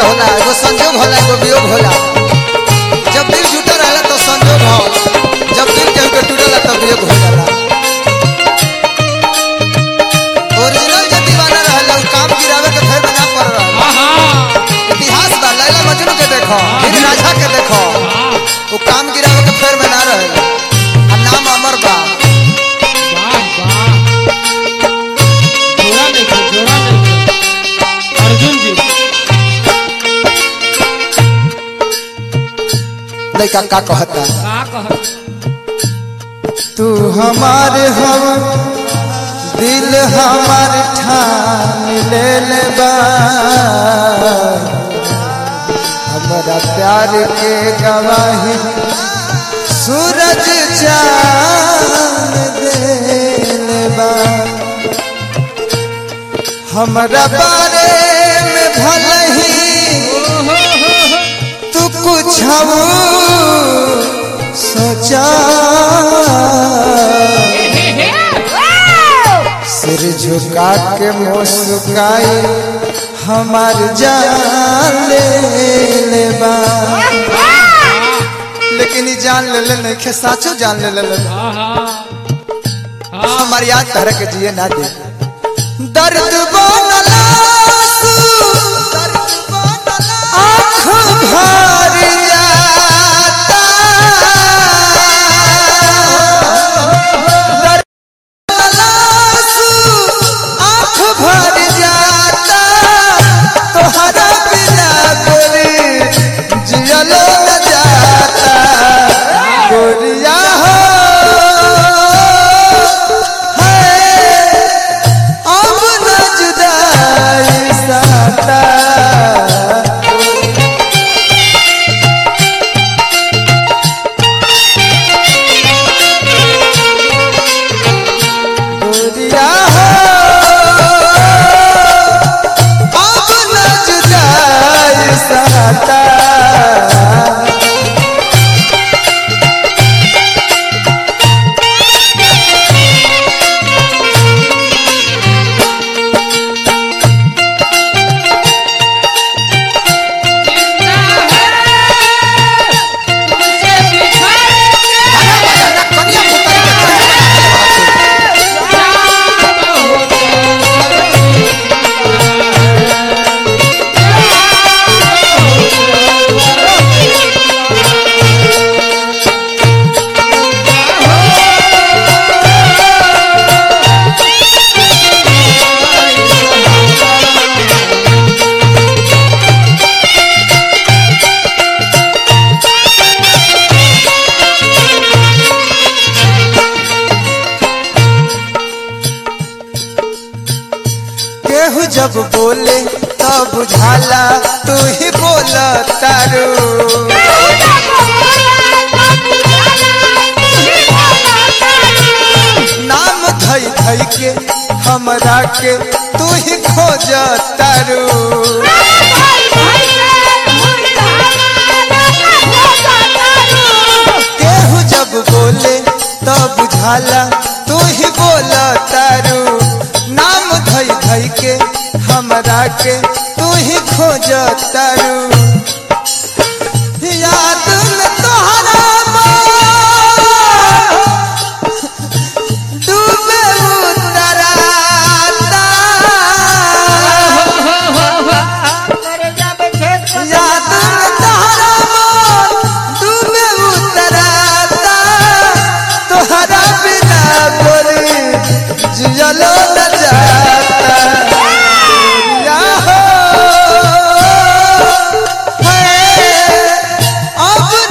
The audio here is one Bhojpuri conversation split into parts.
के होला एगो संजोग होला एगो वियोग होला जब दिल जुटा रहला तो संजोग हो जब दिल केहू के टूटेला तो वियोग हो जाला ओरिजिनल जे दीवाना रहला उ काम गिरावे के फेर में ना पड़ रहल आहा इतिहास बा लैला मजनू के देखो हीर राझा के देखो वो काम गिरावे के फेर में ना रहे आ नाम अमर बा वाह वाह जोड़ा देखो जोड़ा देखो अर्जुन जी लड़का का कहता का कह तू हमारे हम दिल हमार ठान ले ले बा हमारा प्यार के गवाही सूरज चांद दे बा हमारा बारे में भले ही तू कुछ सोचा सिर झुका के मुस्काई हमार जान ले ले बा लेकिन ई जान ले ले नहीं खे साचो जान ले ले ले आहा हमार याद तरह के जिए ना दे दर्द बनला आँख भर जाता दर्द आँख भर जाता तोहरा बिना गोरी जियलो न जाता गोरिया हो है अब न जुदाई साता गोरिया हो अब न जुदाई साता केहू जब बोले तब बुझाला तू ही बोल तारू नाम धई धई के हमरा के तू ही खोज तारू केहू जब बोले तब बुझाला तू ही बोल तारू नाम धई धई के हमरा के तू ही खोज तारू याद में तोहरा मोर डूबे उतराता याद में तोहरा मोर डूबे उतराता तोहरा बिना गोरी जियलो न जाता या हो है अब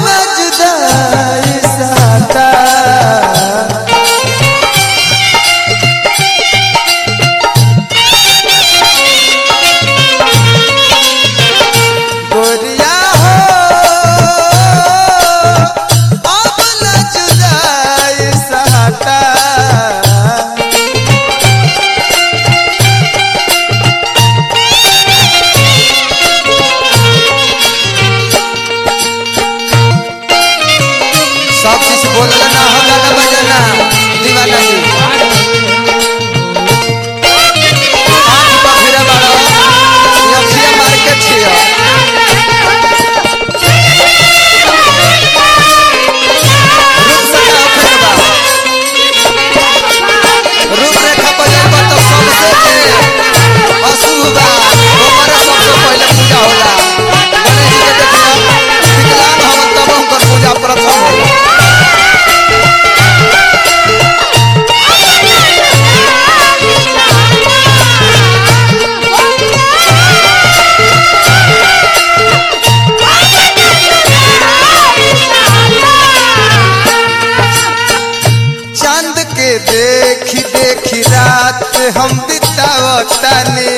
हम बितावतानी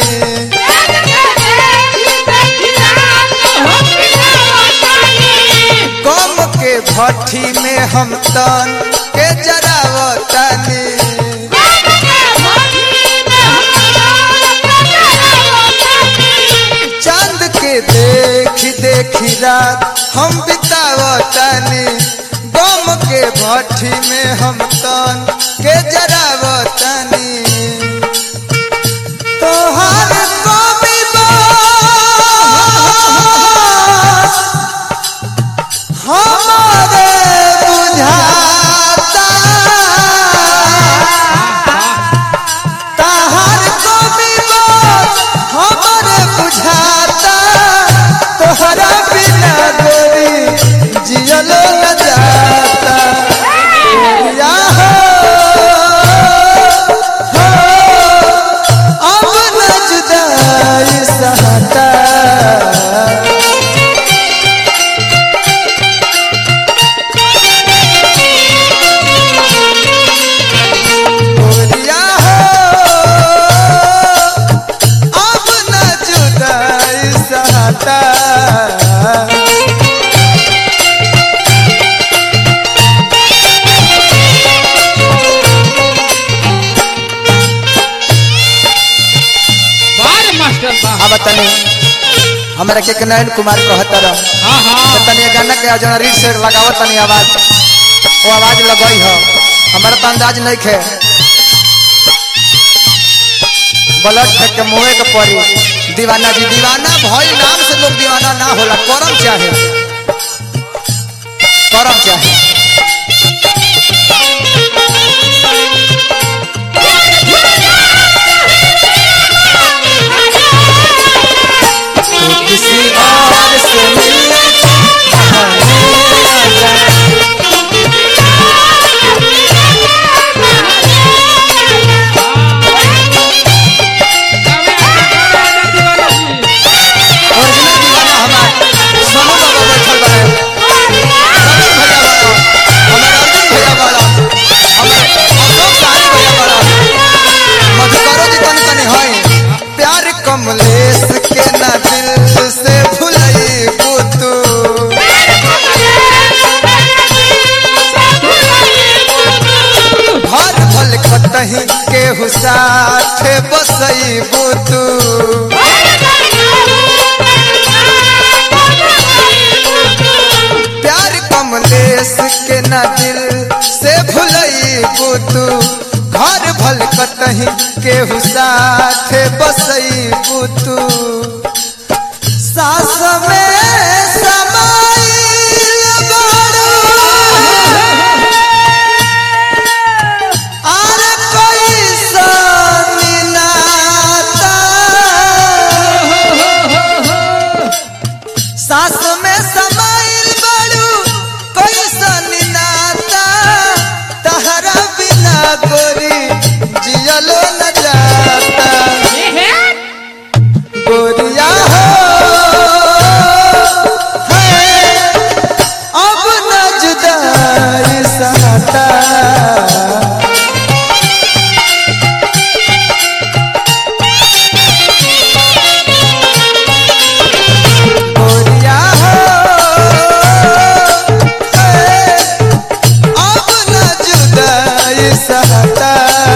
गम के भट्ठी में हम तन के जरावतानी चांद के देखी देखी रात हम बितावतानी गम के भट्ठी में हम तन के जरावतानी तोहार कमी बस हमारे बुझाता तहार कमी बस हमारे बुझाता तोहरा बिना गोरी जियलो न जाता या हो, हो, अब न जुदाई सहता गोरिया हो, अब न जुदाई सहता बार मास्टर बा अब तनी हमरा के के नयन कुमार कहत रह हाँ हाँ तनी ये गाना के जना रीड से लगावत तनी आवाज वो आवाज लगई हो हमरा तो अंदाज नहीं खे ब्लड फेंक के मुंहे के पड़ी दीवाना जी दीवाना भई नाम से लोग दीवाना ना होला करम चाहे करम चाहे तू किसी और से मिलने बहाने आ जा। ओरिजिनल दीवाना हमार सोनू बाबा बैठल बाड़े समीर भैया बाड़ा हमार अर्जुन भैया बाड़ा हमार अशोक साहनी भैया बाड़ा मधुकरो जी तनी तनी हई प्यार कमलेश के ना दिल से भुलई तू घर भल कतही केहू साथ बसई तू प्यार कमलेश के ना दिल से भुलई तू घर भल कतही केहू साथ बसई तू सास में समाइल बारू आर कैसन नाता सास में समाइल बारू कैसन नाता तहरा बिना गोरी जियलो न जाता गोरिया हो है, अब न जुदाई सहता गोरिया हो है, अब न जुदाई सहता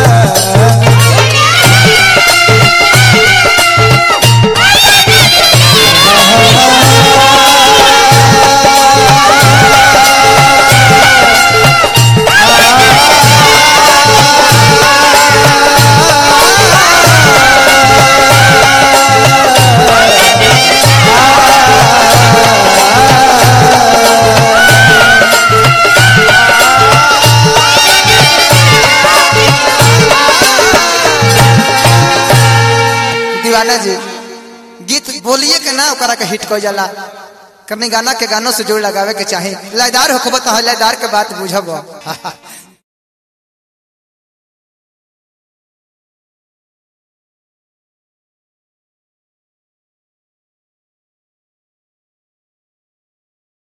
दीवाना जी गीत बोलिए के ना ओकरा के हिट कर जाला करनी गाना के गानों से जोड़ लगावे के चाही लयदार होखब तो लयदार के बात बुझब